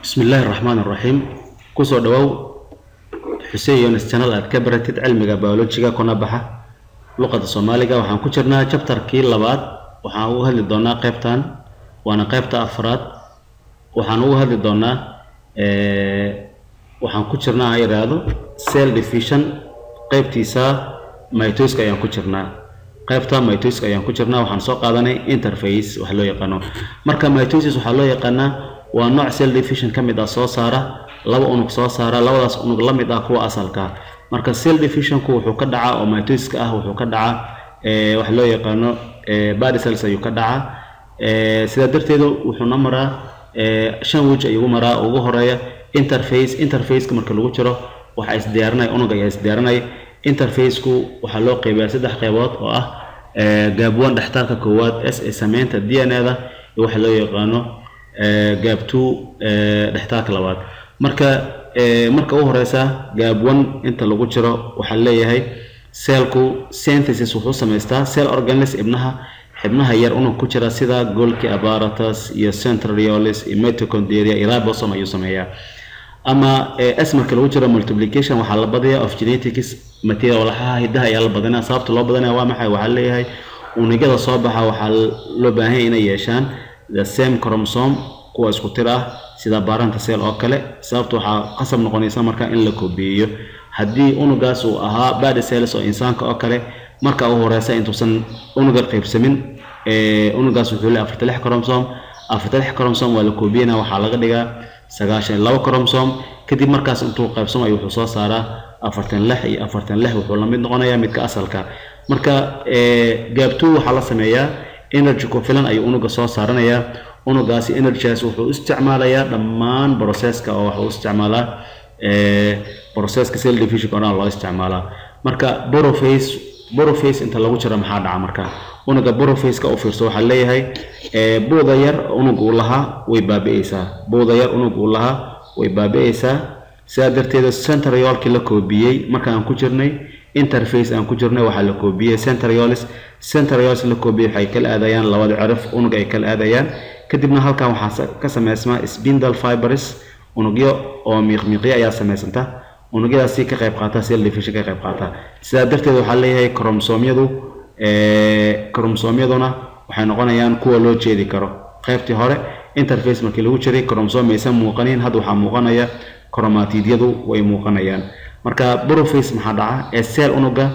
bismi illaahi raxmaan iraxiim kusoo dhawow xuseen yonis janal aad ka baratid cilmiga biolojiga kuna baxa luqada soomaaliga waxaan ku jirnaa jabtarkii labaad waxaan ugu hadli doonaa qeybtan waana qeybta afraad waxaan ugu hadli doonaa waxaan ku jirnaa ha yidhaahdo cell division qeybtiisa mitoska ayaan ku jirnaa qaybta mitoska ayaan ku jirnaa waxaan soo qaadanay interface wax loo yaqaano marka mitosis waxaa loo yaqaanaa waa nooc cell division ka mid ah soo saara laba unug soo saara labadaas unug la mid ah kuwa asalka marka cell divisionku wuxuu ka dhacaa oo mitoska ah wuxuu ka dhacaa wax loo yaqaano body cells ayuu ka dhacaa sidaa darteedu wuxuuna maraa shan wej ayuu maraa ugu horeeya interface interfaceka marka lagu jiro waxaa isdiyaarinaya unug ayaa isdiyaarinaya interfaceku waxaa loo qeybiyaa saddex qeybood oo ah gaab one dhextaalka koowaad s ee sameynta d n a da iyo waxa loo yaqaano gaab two dhextaalka labaad marka marka u horeysa gaab one inta lagu jiro waxaa leeyahay cellku synthesis wuxuu samaystaa cell organelles ibnaha xibnaha yar unug ku jira sida golki apparatus iyo centrioles iyo mitochondria iyo ribosom ayuu sameeyaa ama s marka lagu jiro multiplication waxaa la badaya of genetics material walaxaha hidaha ayaa la badanaya sababta loo badanaya waa maxay waxaa leeyahay unugyada soo baxa waxaa loo baahan yahay inay yeeshaan the same chromosome kuwa isku tir ah sida baranta cell oo kale sababta waxaa qasab noqonaysa marka in la koobiyeeyo haddii unugaas uu ahaa body cells oo insaanka oo kale marka u horeysa intuusan unuga qaybsamin unugaas wuxuu leeyahay afarta lix chromosome afarta lix chromosome waa la koobiyena waxaa laga dhigaa sagaashan laba chromosome kadib markaas intuu qaybsamayo wuxuu soo saaraa afartan lix iyo afartan lix wuxuu la mid noqonayaa midka asalka marka gaabtuu waxaa la sameeyaa energy ku filan ayuu unuga soo saaranayaa unugaasi energygaas wuxuu isticmaalayaa dhammaan processka oo waxuu isticmaalaa processka cell division oo dhan loo isticmaalaa marka boroface boroface inta lagu jiro maxaa dhaca marka unuga borofaceka u fiirso waxaa leeyahay buuda yar unug uu lahaa way baabi'eysaa buuda yar unug uu lahaa way baabi'eysaa sidaa darteeda centriolkii la koobiyey marka aan ku jirnay interface aan ku jirnay waxaa la koobiyey centriolis centriolis la koobiyey waxay kala aadayaan labada cirif unug ay kala aadayaan kadibna halkan waxaa ka sameysmaa spindle fibers unugyo oo miiqmiiqyo ayaa sameysanta unugyadaasi ka qayb qaata cell division ka qayb qaata sidaa darteed waxaa leeyahay kromosomyadu kromosomyaduna waxay noqonayaan kuwa loo jeedi karo qaybtii hore interface markii lagu jiray kromosome aysan muuqanin hadda waxaa muuqanaya chromatidyadu way muuqanayaan marka boroface maxaa dhaca ee cell unuga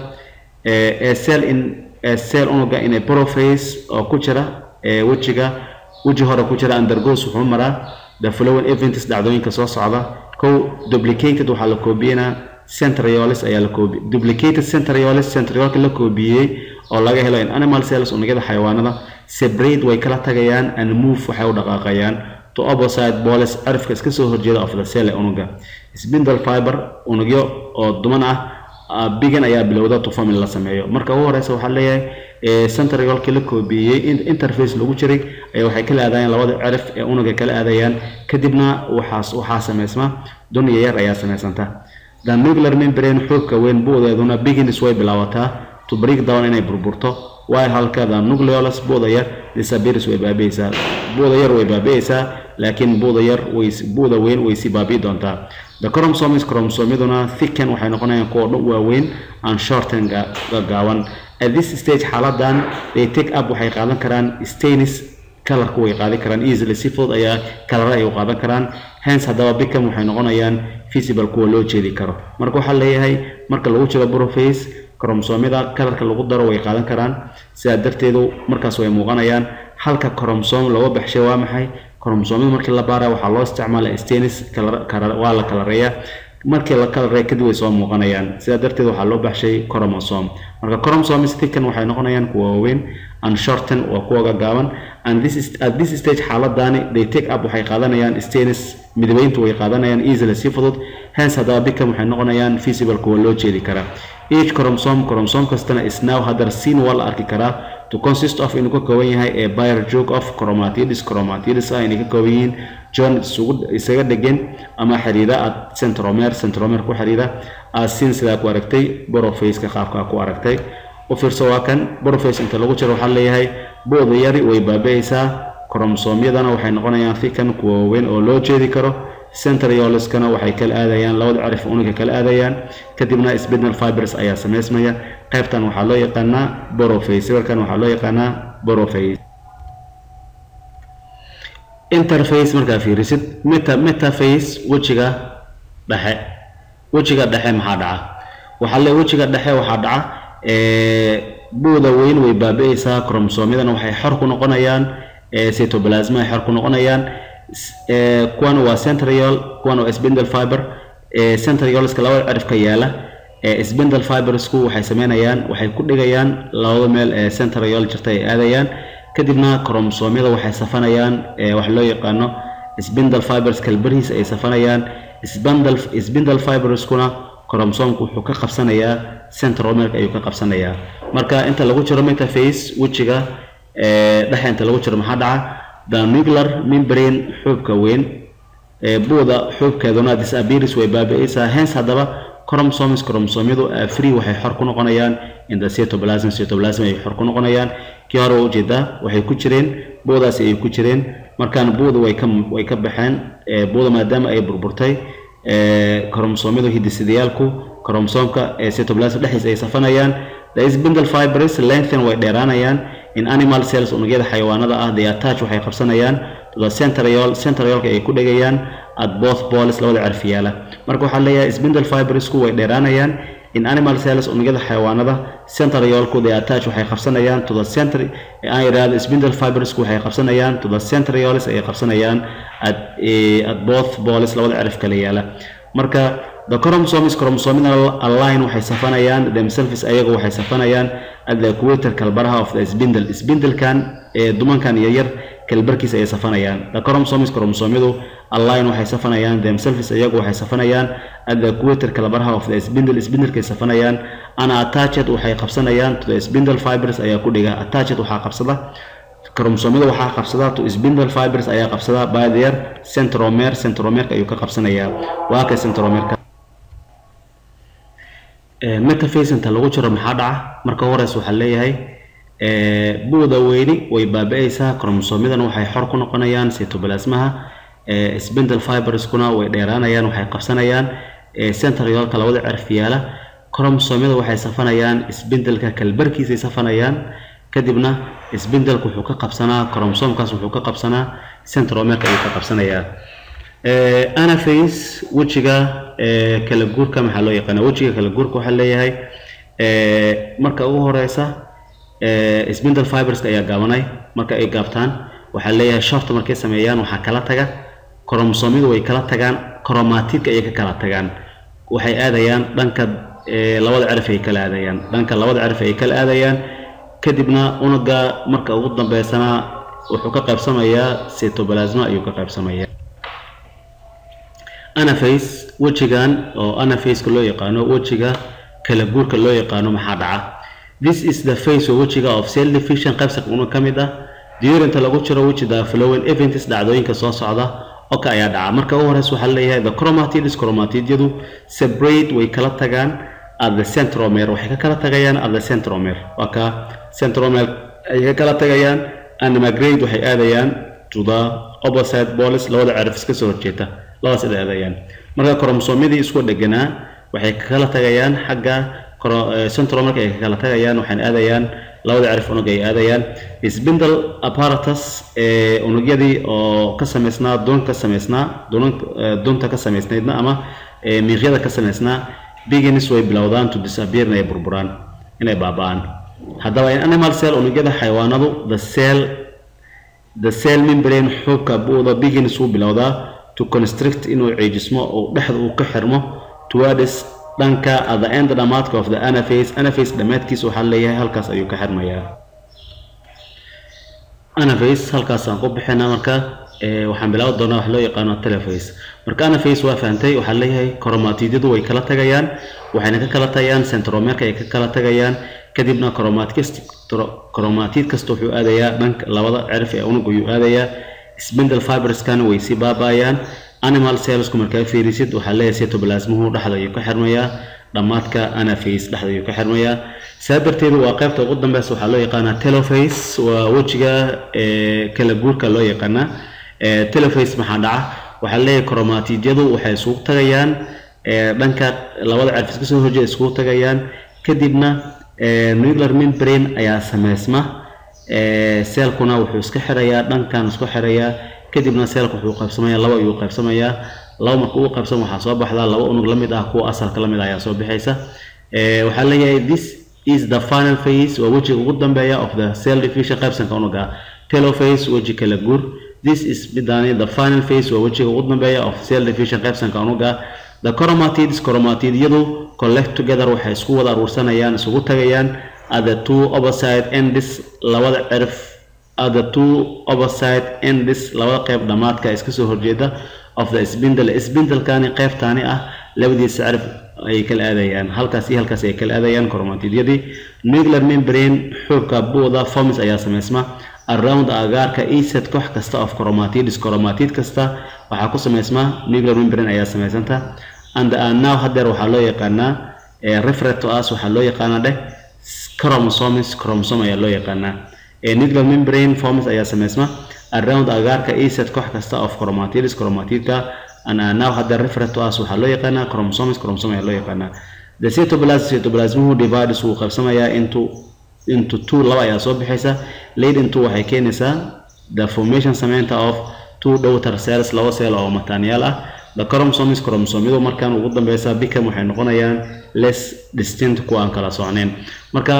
ee cell in ee cell unuga in a boroface oo ku jira ee wejiga weji hore ku jira undergoes wuxuu maraa the following events dhacdooyinka soo socda kow duplicated waxaa la koobiyenaa centriolis ayaa la koobi duplicated centriolis centriolka la koobiyey oo laga helo in animal cells unugyada xayawaanada separate way kala tagayaan and move waxay u dhaqaaqayaan to opposite boles cirifka iska soo horjeeda of the cell ee unuga spindle fiber unugyo oo duman ah bigan ayaa bilowda to form in la sameeyo marka ugu horeysa waxaa leeyahay centriolkii la koobiyey interface lagu jiray ayaa waxay kala aadayaan labada cirif ee unuga kala aadayaan kadibna waxaas waxaa sameysma dunya yar ayaa sameysanta the nuclear membrane xoogka weyn buudeeduna begins way bilaabataa to break down inay burburto waayo halka the nucleolus buuda yar disappears way baabi'eysaa buuda yar way baabi'eysaa laakiin buuda yar way buuda weyn way sii baabi'i doontaa the chromosomes chromosomyaduna thicken waxay noqonayaan kuwa dhan waaweyn and shorten gagaaban at this stage xaaladan they take up waxay qaadan karaan stains kalarku way qaadan karaan easily si fudud ayaa kalara ay u qaadan karaan hence haddaba bicam waxay noqonayaan visible kuwa loo jeedi karo marka waxaa leeyahay marka lagu jiro boroface kromosomyada kalarka lagu daro way qaadan karaan sidaa darteedu markaas way muuqanayaan halka kromosome looga baxshay waa maxay kromosomyada markii la baaraya waxaa loo isticmaala stanis waa la kalareeyaa markii la kalareeya kadib way soo muuqanayaan sidaa darteed waxaa loo baxshay chromosome marka chromosomes thicken waxay noqonayaan kuwa waaweyn and shorten waa kuwa gagaaban and this is at this stage xaaladani they take up waxay qaadanayaan stanis midabeyntu way qaadanayaan easily si fudud hence haddaba bicam waxay noqonayaan visible kuwa loo jeedi kara each chromosome chromosome kastana is now haddana seen waa la arki karaa to consist of inuu ka kooban yahay ee byr joog of chromatids chromatids ah inay ka kooban yihiin john isugu isaga dhegan ama xiriira aad centromer centromer ku xiriira aad sin sidaa ku aragtay borofaceka qaabkaa ku aragtay u fiirso waa kan boroface inta lagu jiro waxaa leeyahay booda yari way baabi'aysaa kromosomyadana waxay noqonayaan thikan kuwa waaweyn oo loo jeedi karo centrioliskana waxay kala aadayaan labada cirif unuga kala aadayaan kadibna spinal fibers ayaa samaysmaya qaybtan waxaa loo yaqaanaa boroface sawirkan waxaa loo yaqaanaa boroface interface markaa fiirisid meta metaface wejiga dhexe wejiga dhexe maxaa dhaca waxaa le wejiga dhexe waxaa dhaca buuda weyn way baabi'aysaa kromosomyadana waxay xor ku noqonayaan cytoplasma ay xor ku noqonayaan kuwana waa centriol kuwana waa spindle fiber centriolska labada cirifka yaala spindle fibersku waxay sameynayaan waxay ku dhigayaan labada meel ee centriol jirta ay aadayaan kadibna kromosomyada waxay safanayaan wax loo yaqaano spindle fibers kalbarihiis ay safanayaan spindle spindle fiberskuna kromosomku wuxuu ka qabsanayaa centromerka ayuu ka qabsanayaa marka inta lagu jiro metaface wejiga dhexe inta lagu jiro maxaa dhaca the nuclear membrane xuubka weyn buuda xuubkeeduna disappearance way baabi'aysaa hence haddaba chromosomes chromosomyadu free waxay xor ku noqonayaan in the cytoplasm cytoplasm ay xor ku noqonayaan kii hore waa ujeedaa waxay ku jireen buudaasi ay ku jireen markaan buuda way ka way ka baxeen buuda maadaama ay burburtay kromosomyadu hiddisidayaalku kromosomka ee cytoplasm dhexdiisa ay safanayaan the spindle fibers lengthen way dheeraanayaan in animal cells unugyada xayawaanada ah they attach waxay qabsanayaan to the centriol centriolka ay ku dhegayaan at both poles labada cirf yaala marka waxaa leeyahay spindle fibersku way dheeraanayaan in animal cells unugyada xayawaanada centriolku they attach waxay qabsanayaan to the centri aan yidhaahdo spindle fibersku waxay qabsanayaan to the centrioles ayay qabsanayaan at, at both poles labada cirif kala yaala marka the chromosomes chromosomyada align waxay safanayaan themselves ayagu waxay safanayaan at the equator kalbaraha of the spindle spindlekan ee dumankan yaryar kalbarkiisa ayay safanayaan the chromosomes chromosomyadu align waxay safanayaan themselves ayagu waxay safanayaan at the equator kalbaraha of the spindle spindlekay safanayaan ana attached waxay qabsanayaan to the spindle fibers ayaa ku dhiga attached waxaa qabsada kromosomyada waxaa qabsada to spindle fibers ayaa qabsada by their centromer centromerka ayuu ka qabsanayaa waa ka centromerka metaface inta lagu jiro maxaa dhaca marka horeys waxaa leeyahay buuda weyni way baabi'aysaa kromosomyadan waxay xor ku noqonayaan cytoplasmaha spindle fiberskuna way dheeraanayaan waxay qabsanayaan centriolka labada cirf yaala kromosomyada waxay safanayaan spindleka kalbarkiisay safanayaan kadibna spindleka wuxuu ka qabsanaa kromosomkaas wuxuu ka qabsanaa centromerka ayuu ka qabsanayaa anaface wejiga kala guurka maxaa loo yaqaana wejiga kala guurka waxaa leeyahay marka ugu horeysa spindle fiberska ayaa gaabanay marka ay gaabtaan waxaa leeyahay shorta markay sameeyaan waxaa kala taga kromosomyadu way kala tagaan chromatidka ayay ka kala tagaan waxay aadayaan dhanka labada cirif ay kala aadayaan dhanka labada cirif ay kala aadayaan kadibna unuga marka ugu dambeysana wuxuu ka qaybsamayaa cytoplasma ayuu ka qaybsamayaa anaface wejigan oo anafaceka loo yaqaano wejiga kala guurka loo yaqaano maxaa dhaca this is the face oo wejiga of cell division qaybsaq unug ka mid ah diyurinta lagu jiro wejida flowing events dhacdooyinka soo socda oka ayaa dhaca marka ugu horeysa waxaa leeyahay the chromatids chromatidyadu separate way kala tagaan at the centromer waxay ka kala tagayaan at the centromer waa ka centromer ay ka kala tagayaan and migrate waxay aadayaan to the opposite poles labada cirif iska soo horjeeta labadaas ay aadayaan marka kromosomyadii isku dheganaa waxay ka kala tagayaan xagga centromerka ay ka kala tagayaan waxayna aadayaan labada cirif unug ay aadayaan spindle apparatus ee unugyadii oo ka samaysnaa doon ka samaysnaa doonta ka samaysnaydna ama miiqyada ka samaysnaa begins way bilowdaan to disappear inay burburaan inay baaba'aan haddaba in animal cell unugyada xayawaanadu the cell the cell membrane xuubka buuda begins wuu bilowdaa to constrict inuu ciijismo uu dhexda uu ka xirmo towards dhanka at the end dhamaadka of the anaface anaface dhammaadkiisa waxaa leeyahay halkaas ayuu ka xirmayaa anaface halkaasaan ku bixina marka waxaan bilaabi doonaa wax loo yaqaano teleface marka anaface waa fahantay waxaa leeyahay chromatidyadu way kala tagayaan waxayna ka kala tagayaan centromerka ay ka kala tagayaan kadibna chromatid kasta wuxuu aadayaa dhanka labada cirif ee unuga ayuu aadayaa spindle fiberskan way sii baaba'ayaan animal cellsku markaa fiirisid waxaa leeyahay cytoplasmuhu dhexda ayuu ka xirmayaa dhammaadka anaface dhexda ayuu ka xirmayaa saa darteedu waa qaybta ugu dambeysa waxaa loo yaqaanaa teloface waa wejiga kala guurka loo yaqaanaa teloface maxaa dhaca waxaa leeyahay chromatidyadu waxay isugu tagayaan dhanka labada cerf iska soo horjeeda isugu tagayaan kadibna nuclear membrane ayaa sameysma seelkuna wuxuu iska xirayaa dhankan isku xirayaa kadibna seelka wuxuu qaybsamayaa laba ayuu qaybsamayaa laba marka uu qaybsamo waxaa soo baxdaa laba unug la mid ah kuwa asalka la mid ah ayaa soo bixaysa waxaa leeyahay this is the final phase waa wejiga ugu dambeeya of the cell division qaybsanka unuga telophase weji kala guur this is midani the final phase waa wejiga ugu dambeeya of cell division qaybsanka unuga the chromatids chromatidyadu collect together waxay isku wada aruursanayaan isugu tagayaan at the two opposite ends labada cirf at the two opposite ends labada qayb dhamaadka iska soo horjeeda of the spindle spindlekani qaybtaani ah labadiisa cirf ay kala aadayaan halkaas iyo halkaas ay kala aadayaan chromatidyadii nuclear membrane xuubka buuda formis ayaa sameysma around agaarka eset koox kasta of chromatids chromatid kasta waxaa ku sameysma nuclear membrane ayaa sameysanta and now hadeer waxaa loo yaqaanaa referent to us waxaa loo yaqaanaa dheh chromosomes chromosome ayaa loo yaqaanaa nuclear membrane forms ayaa sameysma around agaarka eset koox kasta of chromatids chromatidka and now hadeer referent to us waxaa loo yaqaanaa chromosomes chromosome ayaa loo yaqaanaa the cytoplasm cytoplasmuhu divides wuu qaybsamayaa into into two laba ayaa soo bixaysa lead into waxay keenaysaa the formation sameynta of two daughter cells laba cell oo mataanyaal ah the chromosomes chromosomyadu markaan ugu dambeysa bicam waxay noqonayaan less distinct kuwa aan kala socnayn marka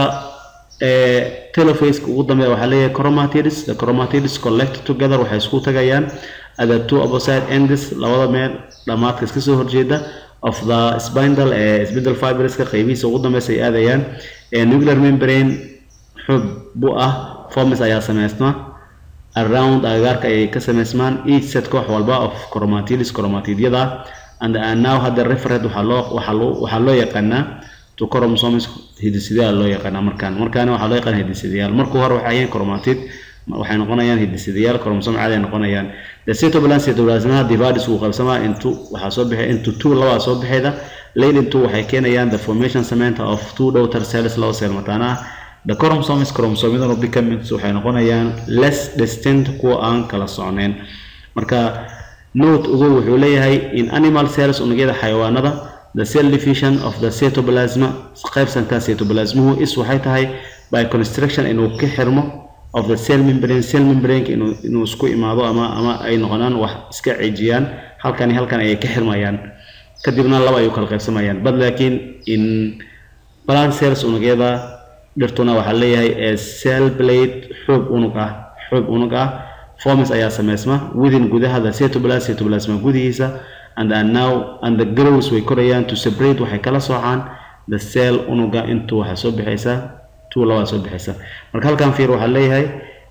telophase ugu dambeeya waxaa leeyahay chromatids the chromatids collect together waxay isku tagayaan at the two opposite ends labada meel dhamaadka iska soo horjeeda of the spindle ee spindle fibreska qaybihiisa ugu dambeysa ay aadayaan nuclear membrane xub bu ah formis ayaa sameysma around agagaarka ayay ka sameysmaan each set koox walba of chromatids chromatidyada and now hadda referent waxaa loo waxaa loo waxaa loo yaqaanaa to chromosomes hidisidayaal loo yaqaanaa markaan markaana waxaa loo yaqaana hidisidayaal markuu hore waxay ahayn chromatid waxay noqonayaan hidisidayaal chromosome caadi ay noqonayaan the cytoplasm cytoplasmaha divided wuu qaybsamaa into waxaa soo bixay into two labaa soo bixayda late into waxay keenayaan the formation sameynta of two daughter cells laba cell mataana ah the chromosomes chromosomyaduna becomings waxay noqonayaan less distinct kuwa aan kala socnayn marka note ugu wuxuu leeyahay in animal cells unugyada xayawaanada the cell division of the cytoplasma qaybsanka cytoplasmuhu is waxay tahay by construction inuu ka xirmo of the cell membrane cell membrane inuu inuu isku imaado ama ama ay noqonaan wax iska cijiyaan halkan halkan ayay ka xirmayaan kadibna laba ayuu kala qaybsamayaan but laakiin in plant cells unugyada dhirtuna waxaa leeyahay ee cell blade xoog unug ah xoog unug ah formis ayaa sameysma within gudaha the cytoplasm cytoplasma gudihiisa and are now and the grows way korayaan to separate waxay kala soocaan the cell unuga intuu waxaa soo bixaysa two labaa soo bixaysa marka halkan fiir waxaa leeyahay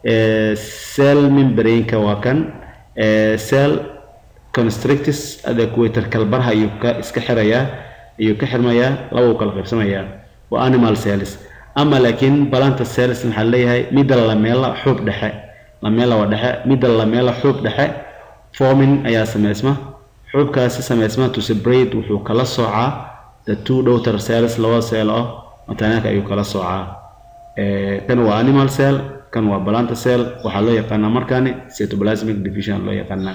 cell membrane-ka waa kan cell constrictis adequator kalbarha ayuu ka iska xirayaa ayuu ka xirmayaa laba uu kala qaybsamayaa waa animal cells ama laakiin balanta cells waxaa leeyahay midda lameela xuub dhexe lameela waa dhexe midda lameela xuub dhexe forming ayaa sameysma xuubkaasi sameysma to separate wuxuu kala soocaa the two daughter cells laba cell oo mataanaanka ayuu kala soocaa kan waa animal cell kan waa balanta cell waxaa loo yaqaanaa markaani cytoplasmic division loo yaqaanaa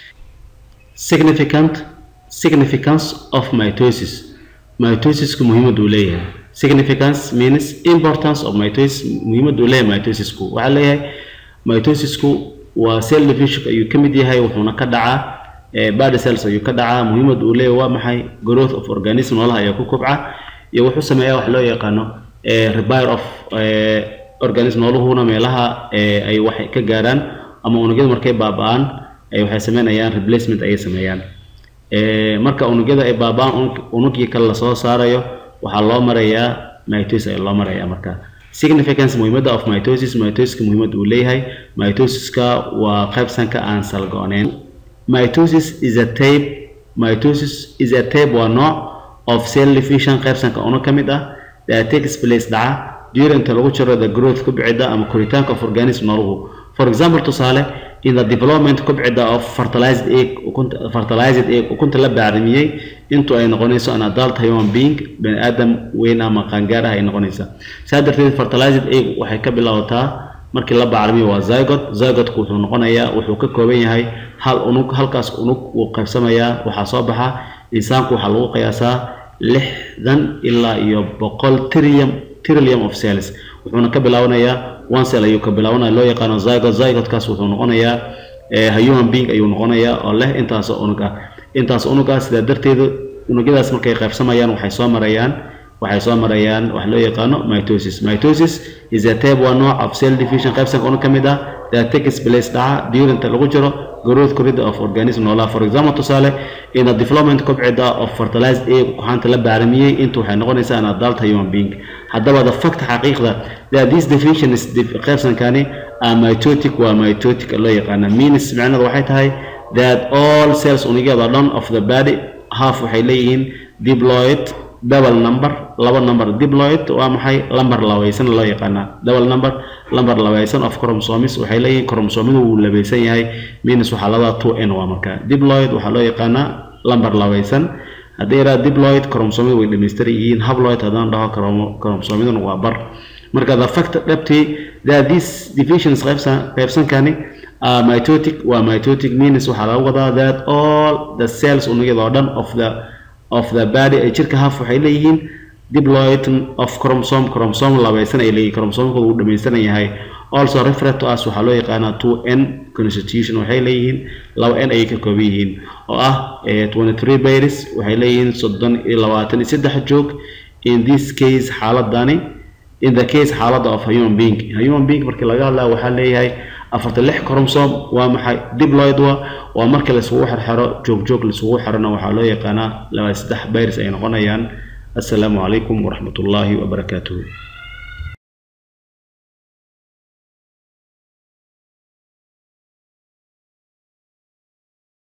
significant significance of mitosis mitosisku muhiimad uu leeyahay significance means importance of mitosis muhiimad uu leeyahay mitosisku waxaa leeyahay mitosisku waa cell division ayuu ka mid yahay wuxuuna ka dhacaa body cells ayuu ka dhacaa muhiimad uu leeyahay waa maxay growth of organism noolaha ayaa ku kobca iyo wuxuu sameeyaa wax loo yaqaano repair of organism nooluhuna meelaha ay waxay ka gaaraan ama unugyada markay baaba-aan waxay sameynayaan replacement ayay sameeyaan marka unugyada ay baaba-aan unugii kale lasoo saarayo waxaa loo marayaa mitosis ayaa loo marayaa marka significance muhiimadda of mitosis mitosiska muhiimad uu leeyahay mitosiska waa qaybsanka aan salgo-neyn mitosis is a tape mitosis is a tape waa nooc of cell division qaybsanka unug ka mid ah that takes place dhaca durinta lagu jiro the growth kubcida ama koritaanka of organism nooluhu for example tusaale in the development kubcida of fertilized egg ukunta fertilized egg ukunta la bacrimiyey intuu ay noqonayso an adult human being bani aadam weyn ama qaangaar ah ay noqonaysa saa darteed fertilized egg waxay ka bilaabataa markii la bacrimiyo waa zygot zygotku wuxuu noqonayaa wuxuu ka kooban yahay hal unug halkaas unug wuu qaybsamayaa waxaa soo baxa insaanku waxaa lagu qiyaasaa lixdan ilaa iyo boqol trillium trillium of cells wuxuuna ka bilaabanayaa one cell ayuu ka bilaabanaya loo yaqaano zygot zygotkaas wuxuu noqonayaa human being ayuu noqonayaa oo leh intaas unug ah intaas unug ah sidaa darteeda unugyadaas markay qaybsamayaan waxay soo marayaan waxay soo marayaan wax loo yaqaano mitosis mitosis is a type waa nooc of cell division qaybsanka unug ka mid ah that takes place dhaca during inta lagu jiro growth corridor of organism noolaha for example tusaale in the development kobcida of fertilized egg kuxaanta la baaramiyey intu waxay noqonaysaa an adult human being haddaba the fact xaqiiqda that this division is qaybsankani are mitotic waa mitotic loo yaqaana means micnada waxay tahay that all cells unugyada dhan of the body half waxay leeyihiin diploid double number laba number diploid waa maxay lambar labaysan loo yaqaanaa double number lambar labaysan of chromosomes waxay leeyihiin chromosomadu wuu labaysan yahay minus waxaa labadaa two n waa marka diploid waxaa loo yaqaanaa lambar labaysan haddii yaraa diploid chromosomadu way dhamaystiran yihiin habloid haddaan dhaho chromosomaduna waa bar marka the fact dhabtii that these divisions qaybsan qaybsankani uh, mitotic waa mitotic means waxaa laga wadaa that all the cells unugyada oo dhan of the of the body ee jirka half waxay leeyihiin diploid of chromosome chromosome labaysan ay leeyihin chromosomekooda uu dhamaystiran yahay also referred to us waxaa loo yaqaanaa two n constitution waxay leeyihiin laba n ayay ka kooban yihiin oo ah twenty three baris waxay leeyihiin soddon iyo labaatan iyo saddex joog in this case xaaladani in the case xaaladda of human being human being markii laga hadlaya waxaa leeyahay afartan lix chromosome waa maxay diploid wa waa marka laisugu xerxero joog joog laisugu xerona waxaa loo yaqaanaa laba saddex baris ay noqonayaan assalaamu calaykum waraxmat ullaahi wabarakaatuhu